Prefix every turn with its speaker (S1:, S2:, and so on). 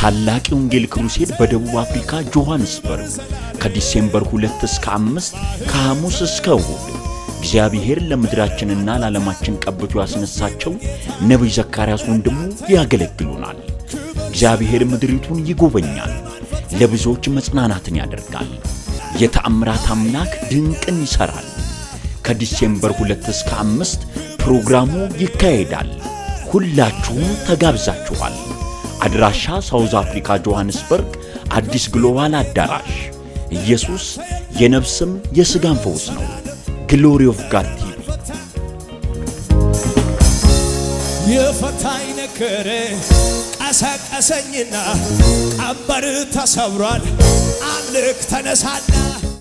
S1: ታላቅ የወንጌል ክሩሴድ በደቡብ አፍሪካ ጆሐንስበርግ ከዲሴምበር 2 እስከ 5 ከሐሙስ እስከ እሁድ እግዚአብሔር ለምድራችንና ለዓለማችን ቀብቶ ያስነሳቸው ነቢይ ዘካርያስ ወንድሙ ያገለግሉናል። እግዚአብሔር ምድሪቱን ይጎበኛል፣ ለብዙዎች መጽናናትን ያደርጋል። የተአምራት አምላክ ድንቅን ይሠራል። ከዲሴምበር 2 እስከ 5 ፕሮግራሙ ይካሄዳል። ሁላችሁም ተጋብዛችኋል። አድራሻ ሳውዝ አፍሪካ ጆሐንስበርግ አዲስ ግሎባል አዳራሽ። ኢየሱስ የነፍስም የሥጋም ፈውስ ነው። ግሎሪ ኦፍ ጋድ ቲቪ
S2: የፈታኝ ነገር ቀሰቀሰኝና ቀንበር ተሰብሯል። አምልክ ተነሳና